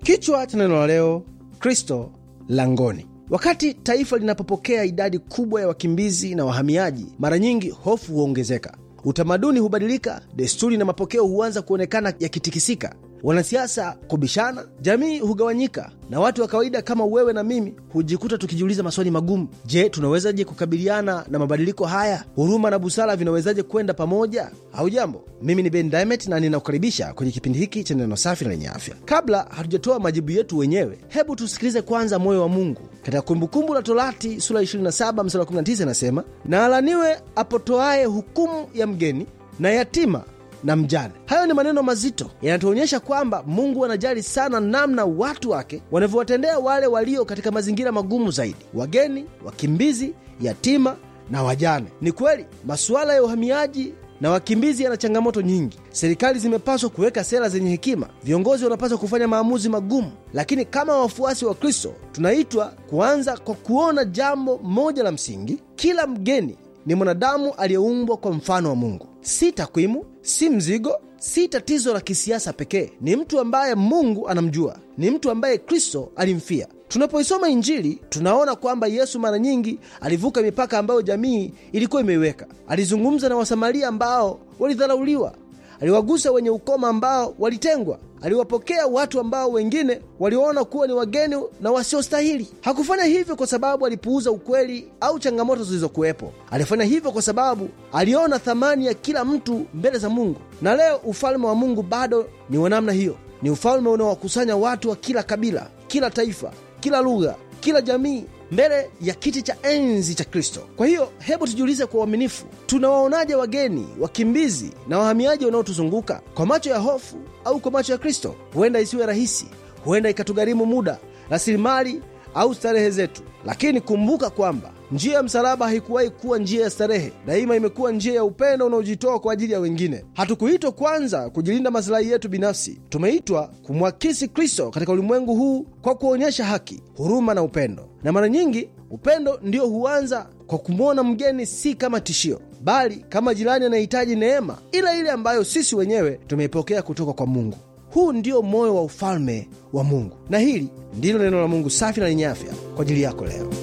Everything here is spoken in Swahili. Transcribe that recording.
Kichwa cha neno la leo, Kristo langoni. Wakati taifa linapopokea idadi kubwa ya wakimbizi na wahamiaji, mara nyingi hofu huongezeka, utamaduni hubadilika, desturi na mapokeo huanza kuonekana yakitikisika, wanasiasa kubishana, jamii hugawanyika, na watu wa kawaida kama wewe na mimi hujikuta tukijiuliza maswali magumu. Je, tunawezaje kukabiliana na mabadiliko haya? Huruma na busara vinawezaje kwenda pamoja? au jambo, mimi ni Ben Diamond na ninakukaribisha kwenye kipindi hiki cha neno safi na lenye afya. Kabla hatujatoa majibu yetu wenyewe, hebu tusikilize kwanza moyo wa Mungu. Katika Kumbukumbu la Torati sura 27 mstari 19 inasema, na alaniwe apotoaye hukumu ya mgeni na yatima na mjane. Hayo ni maneno mazito, yanatuonyesha kwamba Mungu anajali sana namna watu wake wanavyowatendea wale walio katika mazingira magumu zaidi: wageni, wakimbizi, yatima na wajane. Ni kweli masuala ya uhamiaji na wakimbizi yana changamoto nyingi. Serikali zimepaswa kuweka sera zenye hekima, viongozi wanapaswa kufanya maamuzi magumu, lakini kama wafuasi wa Kristo tunaitwa kuanza kwa kuona jambo moja la msingi: kila mgeni ni mwanadamu aliyeumbwa kwa mfano wa Mungu, si takwimu, si mzigo, si tatizo la kisiasa pekee. Ni mtu ambaye Mungu anamjua, ni mtu ambaye Kristo alimfia. Tunapoisoma Injili tunaona kwamba Yesu mara nyingi alivuka mipaka ambayo jamii ilikuwa imeiweka. Alizungumza na Wasamaria ambao walidharauliwa, aliwagusa wenye ukoma ambao walitengwa, aliwapokea watu ambao wengine waliona kuwa ni wageni na wasiostahili. Hakufanya hivyo kwa sababu alipuuza ukweli au changamoto zilizokuwepo. Alifanya hivyo kwa sababu aliona thamani ya kila mtu mbele za Mungu. Na leo ufalme wa Mungu bado ni wa namna hiyo. Ni ufalme unaowakusanya watu wa kila kabila, kila taifa, kila lugha, kila jamii mbele ya kiti cha enzi cha Kristo. Kwa hiyo hebu tujiulize kwa uaminifu, tunawaonaje wageni, wakimbizi na wahamiaji wanaotuzunguka? Kwa macho ya hofu au kwa macho ya Kristo? Huenda isiwe rahisi, huenda ikatugharimu muda, rasilimali au starehe zetu, lakini kumbuka kwamba njia ya msalaba haikuwahi kuwa njia ya starehe. Daima imekuwa njia ya upendo unaojitoa kwa ajili ya wengine. Hatukuitwa kwanza kujilinda masilahi yetu binafsi, tumeitwa kumwakisi Kristo katika ulimwengu huu kwa kuonyesha haki, huruma na upendo. Na mara nyingi upendo ndio huanza kwa kumwona mgeni si kama tishio, bali kama jirani anahitaji neema ile ile ambayo sisi wenyewe tumeipokea kutoka kwa Mungu. Huu ndio moyo wa ufalme wa Mungu, na hili ndilo neno la Mungu safi na lenye afya kwa ajili yako leo.